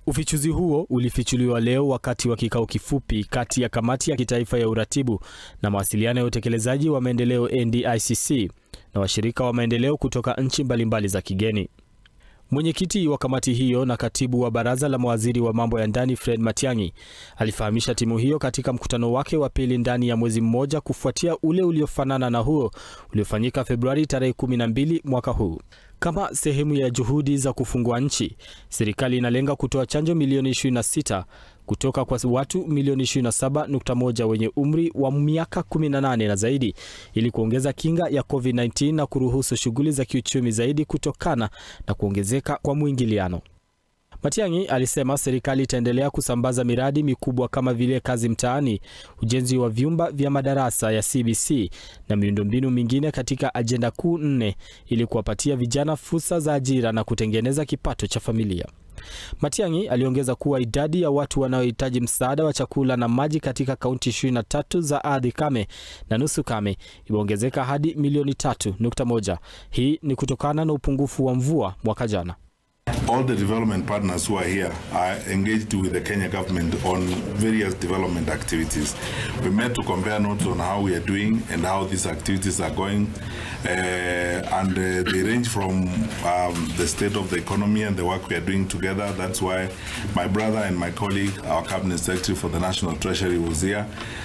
Ufichuzi huo ulifichuliwa leo wakati wa kikao kifupi kati ya kamati ya kitaifa ya uratibu na mawasiliano ya utekelezaji wa maendeleo NDICC na washirika wa maendeleo kutoka nchi mbalimbali za kigeni. Mwenyekiti wa kamati hiyo na katibu wa baraza la mawaziri wa mambo ya ndani Fred Matiang'i alifahamisha timu hiyo katika mkutano wake wa pili ndani ya mwezi mmoja kufuatia ule uliofanana na huo uliofanyika Februari tarehe 12 mwaka huu. Kama sehemu ya juhudi za kufungua nchi, serikali inalenga kutoa chanjo milioni 26 kutoka kwa watu milioni 27.1 wenye umri wa miaka 18 na zaidi ili kuongeza kinga ya COVID-19 na kuruhusu shughuli za kiuchumi zaidi kutokana na kuongezeka kwa mwingiliano. Matiang'i alisema serikali itaendelea kusambaza miradi mikubwa kama vile kazi mtaani, ujenzi wa vyumba vya madarasa ya CBC na miundombinu mingine katika ajenda kuu nne ili kuwapatia vijana fursa za ajira na kutengeneza kipato cha familia. Matiang'i aliongeza kuwa idadi ya watu wanaohitaji msaada wa chakula na maji katika kaunti 23 za ardhi kame na nusu kame imeongezeka hadi milioni 3.1. Hii ni kutokana na upungufu wa mvua mwaka jana. All the development partners who are here are engaged with the Kenya government on various development activities. We met to compare notes on how we are doing and how these activities are going. Uh, and uh, they range from um, the state of the economy and the work we are doing together. That's why my brother and my colleague, our cabinet secretary for the National Treasury, was here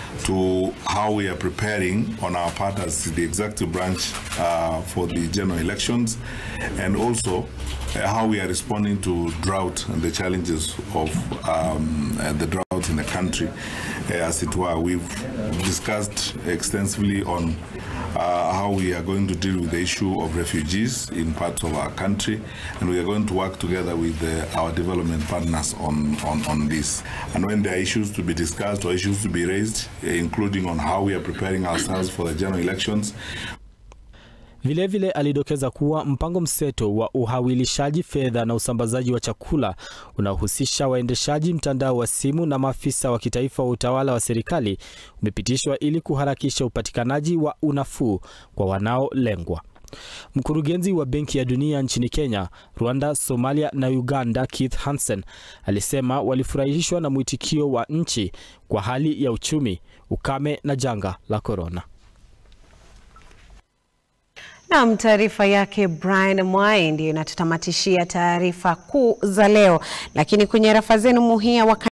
to how we are preparing on our part as the executive branch uh, for the general elections and also uh, how we are responding to drought and the challenges of um, uh, the drought in the country uh, as it were. We've discussed extensively on uh, how we are going to deal with the issue of refugees in parts of our country, and we are going to work together with uh, our development partners on, on, on this. And when there are issues to be discussed or issues to be raised, uh, including on how we are preparing ourselves for the general elections, Vilevile vile alidokeza kuwa mpango mseto wa uhawilishaji fedha na usambazaji wa chakula unaohusisha waendeshaji mtandao wa simu na maafisa wa kitaifa wa utawala wa serikali umepitishwa ili kuharakisha upatikanaji wa unafuu kwa wanaolengwa. Mkurugenzi wa Benki ya Dunia nchini Kenya, Rwanda, Somalia na Uganda, Keith Hansen, alisema walifurahishwa na mwitikio wa nchi kwa hali ya uchumi, ukame na janga la korona. Nam, taarifa yake Brian Mwai ndiyo inatutamatishia taarifa kuu za leo, lakini kwenye rafa zenu muhia